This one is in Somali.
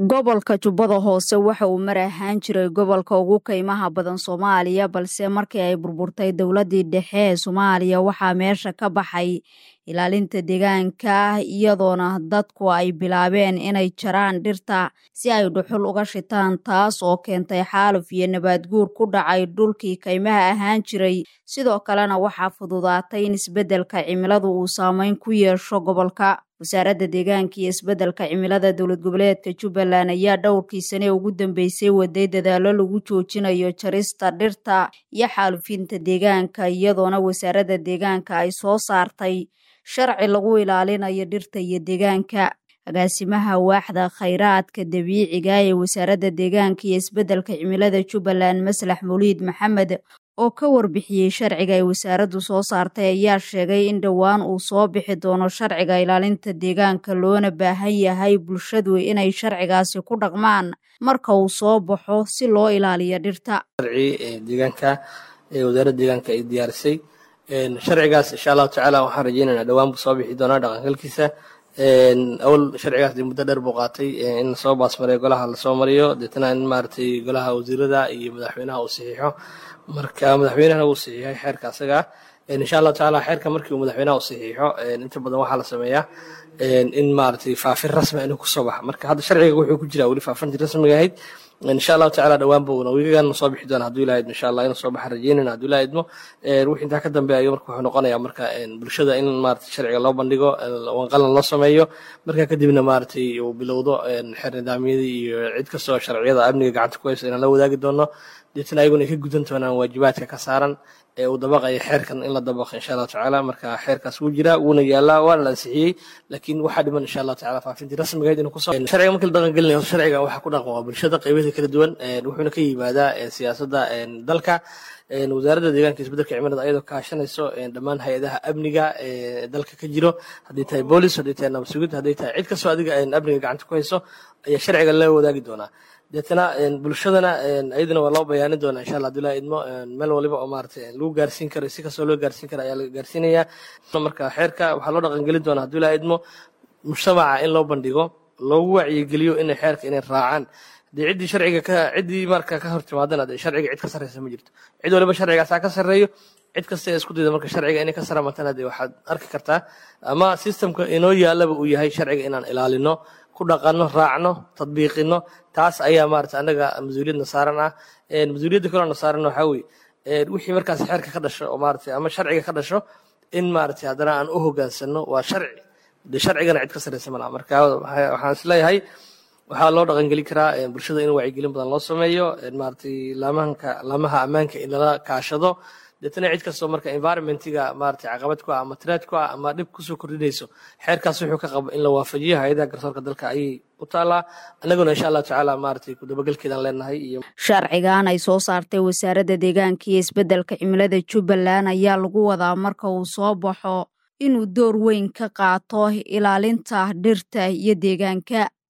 gobolka jubbada hoose waxa uu mar ahaan jiray gobolka ugu kaymaha badan soomaaliya balse markii ay burburtay dowladii dhexe ee soomaaliya waxaa meesha ka baxay ilaalinta deegaanka iyadoona dadku ay bilaabeen inay jaraan dhirta si ay dhuxul uga shitaan taas oo keentay xaaluf iyo nabaadguur ku dhacay dhulkii kaymaha ahaan jiray sidoo kalena waxaa fududaatay in isbeddelka cimiladu uu saameyn ku yeesho gobolka wasaaradda deegaanka iyo isbeddelka cimilada dowlad goboleedka jubbaland ayaa dhowrkii sane ugu dambeysay waday dadaallo lagu joojinayo jarista dhirta iyo xaalufinta deegaanka iyadoona wasaaradda deegaanka ay soo saartay sharci lagu ilaalinayo dhirta iyo deegaanka agaasimaha waaxda khayraadka dabiiciga ee wasaaradda deegaanka iyo isbeddelka cimilada jubbaland maslax mawliid maxamed oo ka warbixiyey sharciga ay wasaaraddu soo saartay ayaa sheegay in dhowaan uu soo bixi doono sharciga ilaalinta deegaanka loona baahan yahay bulshadu inay sharcigaasi ku dhaqmaan marka uu soo baxo si loo ilaaliyo dhirta deegaanka ee wasaaradda deegaanka ay diyaarisay sharcigaas insha allahu tacaala waxaan rajeynaynaa dhowaan buu soo bixi doonaa dhaqangalkiisa awal sharcigaas dee muddo dheer buu qaatay in lasoo baasmariyo golaha lasoo mariyo deetana in maaragtay golaha wasiirada iyo madaxweynaha uu saxiixo marka madaxweynahana wuu saxiixay xeerka asaga insha allahu tacaala xeerka markii uu madaxweynaha u saxiixo inta badan waxaa la sameeyaa in maaragtay faafin rasmi inuu kusoo baxa marka hadda sharciga wuxuu ku jiraa weli faafintii rasmiga ahayd insha allahu tacala dhowaan buu wiigana soo bixi doona haduu ilaha idmo insha allah inuu soo baxa rajeynayna haduu ilaha idmo wixii intaa ka dambeeya marka wuxuu noqonayaa marka bulshada in maaragtay sharciga loo bandhigo wanqalan loo sameeyo marka kadibna maaragtay uu bilowdo xeer nidaamyadii iyo cid kastoo sharciyada amniga gacanta ku hayso inaan la wadaagi doono deetana ayaguna ay ka gudan doonaan waajibaadka ka saaran ee uu dabaqaya xeerkan in la dabaqo insha allahu tacaala marka xeerkaas wuu jiraa wuuna yaalaa waana la ansixiyey laakiin waxaa dhiman insha allahu tacaala faafintii rasmigeed inuu kusoo sharciga markii la dhaqan gelinayo sharciga waxaa ku dhaqan waa bulshada qaybaheeda kala duwan wuxuuna ka yimaadaa siyaasadda dalka wasaaradda deegaanka isbeddelka cimilada ayadoo kaashanayso dhammaan hay-adaha amniga ee dalka ka jiro haddii tahay boolis haddii tahay nabasugid haddii tahay cid kastoo adiga amniga gacanta ku hayso ayaa sharciga la wadaagi doonaa deetana bulshadana ayaduna waa loo bayaanin doonaa insha allah abdullahi idmo meel waliba oo maaragtay lagu gaarsiin karo si kastoo loo gaarsiin karo ayaa laga gaarsiinayaa marka xeerka waxaa loo dhaqangelin doonaa abdullahi idmo mujtamaca in loo bandhigo loogu wacyigeliyo inay xeerka inay raacaan dee ciddii sharciga ka ciddii marka ka hor timaadana dee sharciga cid ka sarreysa ma jirto cid waliba sharcigaasaa ka sarreeyo cid kasta ee isku dayda marka sharciga inay ka saramatana dee waxaad arki kartaa ama systemka inoo yaalaba uu yahay sharciga inaan ilaalino ku dhaqanno raacno tadbiiqino taas ayaa maarata annaga mas-uuliyadna saaran ah mas-uuliyadda kaloo na saaran waxaa weeye wixii markaas xeerka ka dhasho oo maarata ama sharciga ka dhasho in maarata haddana aan u hogaansano waa sharci de sharcigana cid ka sarreysa malaha marka waxaan isleeyahay waxaa loo dhaqangelin karaa bulshada in wacyigelin badan loo sameeyo maaragtay laamahanka laamaha ammaanka in lala kaashado deetana cid kastoo marka environmentiga maaragtay caqabad ku ah ama tiraad ku ah ama dhib kusoo kordhinayso xeerkaas wuxuu ka qabo in la waafajiyo hay-adaha garsoorka dalka ayay u taalaa annaguna insha allahu tacaala maaragtay ku dabagelkeedaan leenahay iyo sharcigan ay soo saartay wasaaradda deegaanka iyo isbeddelka cimilada jubbaland ayaa lagu wadaa marka uu soo baxo inuu door weyn ka qaato ilaalinta dhirta iyo deegaanka